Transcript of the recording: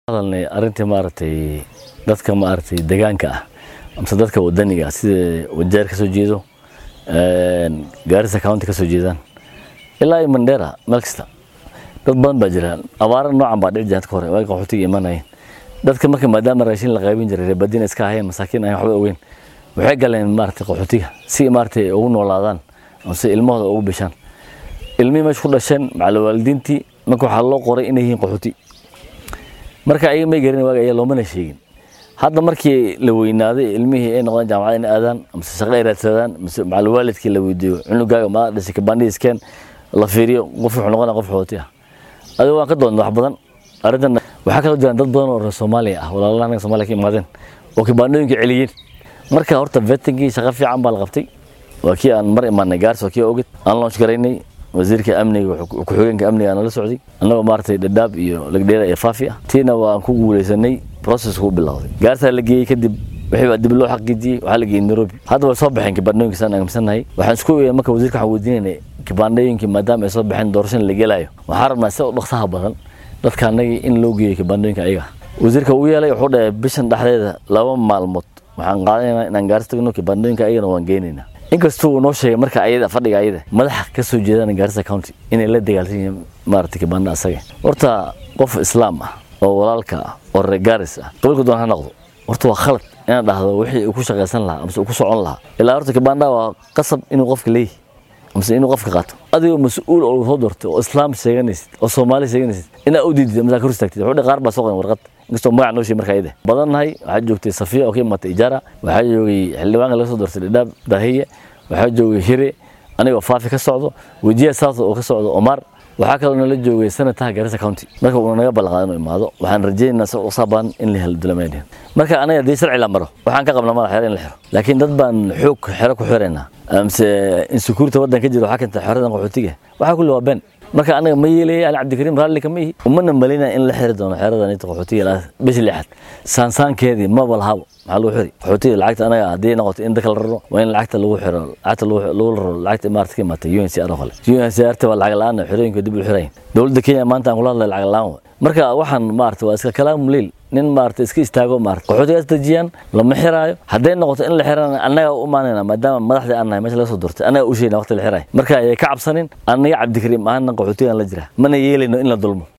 hadalnay arrintii maaragtay dadka maaragtay deegaanka ah amse dadka wadaniga ah sida wajeer ka soo jeedo gaarisa county ka soo jeedaan ilaa iyo mandheera meel kasta dad badan baa jira abaara noocan baa dhici jira ka hore waagi qaxootiga imanayeen dadka marka maadaama raashin la qaybin jiray reebadina iska ahayeen masaakiin ahayn waxba ogeyn waxay galeen maaragtay qaxootiga si maaragtay ugu noolaadaan amse ilmahooda ugu bishaan ilmihii meesha ku dhasheen macala waalidiintii marka waxaa loo qoray inay yihiin qaxooti marka ayaga may garin waaga ayaa loomana sheegin hadda markii la weynaaday ilmihii ay noqdaan jaamacada in aadaan mise shaqo ay raadsadaan mise macala waalidkii la weydiiyo cunugaaga maa dhashay kabandhiiskeen la fiiriyo qof wuxuu noqonaya qof qaxooti ah adigo waan ka doonay wax badan arrintan waxaa kaloo jiraan dad badan oo reer soomaaliya ah walaalaha anaga soomaaliya ka imaadeen oo kibaandhooyinka celiyeen marka horta vettingii shaqo fiican baa la qabtay waa kii aan mar imaanay gaars waa kii ogid aan launch garaynay wasiirka amniga ku-xigeenka amniga aan la socday annagoo maaragtay dhadhaab iyo lagdheera iyo faafi ah tiina waan ku guuleysanay processku u bilowday gaartaa la geeyey kadib wixii baa dib loo xaqiijiyey waxaa la geeyey nairobi hadda way soo baxeen kibaandhooyinka saan aaminsannahay waxaan isku eegay marka wasiirka waxaan weydiinaynay kibaandhooyinkii maadaama ay soo baxeen doorashada la gelaayo waxaan rabnaa sida u dhaqsaha badan dadka annagii in loo geeyo kibaandhooyinka ayaga wasiirka uu yeelay wuxuu dhahay bishan dhexdeeda laba maalmood waxaan qaadanaynaa inaan gaaris tagno kibaandhooyinka ayagana waan geynaynaa inkastuu uu noo sheegay marka ayada fadhiga ayada madaxa ka soo jeedaan gaarisa county inay la dagaalsan yihiin maaragtay kibaanda asaga horta qof islaam ah oo walaalka ah oo reer gaaris ah qabilku doon ha noqdo horta waa khalad inaad dhahdo wixii uu ku shaqaysan lahaa amase uu ku socon lahaa ilaa horta kibaanda waa qasab inuu qofka leeyahy amase inuu qofka qaato adigoo mas-uul oo soo doortay oo islaam sheeganaysid oo soomaali sheeganaysid inaad u diidid amase ka istaagtid wuxuu qaar baa soo qoran warqad inkastoo magac noo sheegay marka ayada badannahay waxaa joogtay safiya oo ka imaatay ijaara waxaa joogay xildhibaanka laga soo doortay dhadhaab dahiye waxaa joogay hire anigoo faafi ka socdo wejiya south oo ka socdo omar waxaa kaloo nala joogay sanataha garissa county marka uuna naga ballanqaada inuu imaado waxaan rajaynaynaa si usabaan in la helo dulameydhin marka anaga haddii sharci la maro waxaan ka qabnaa madax xero in la xiro laakiin dad baan xoog xero ku xiraynaa amse insecurity waddan ka jira waxaa keenta xeradan qaxootiga waxaa kulli waa been marka anaga ma yeelaya ali cabdikariim raalli kama ihi umana malinaya in la xiri doono xeradan inta qaxootiga bishi lixaad saansaankeedii maba lahabo maxaa lagu xiri qaxootiga lacagta anaga haddii noqoto in dadka la raro waa in lacagta lagu xiro lacagta lagu raro lacagta imaarata ka imaatay UNCR oo kale UNCR ta waa lacag la-aan xerooyinka dib u xirayn dowladda Kenya maanta aan kula hadlay lacag la-aan marka waxaan maarata waa iska kalaam liil nin maarata iska istaago maarata qaxootigaas dejiyaan lama xiraayo hadday noqoto in la xirana annaga u imaanayna maadaama madaxdii aan nahay meesha laga soo doortay annaga u sheegna waqti la xiraayo marka ayay ka cabsanin annaga cabdikariim ahaana qaxootigaan la jira mana yeelayno in la dulmo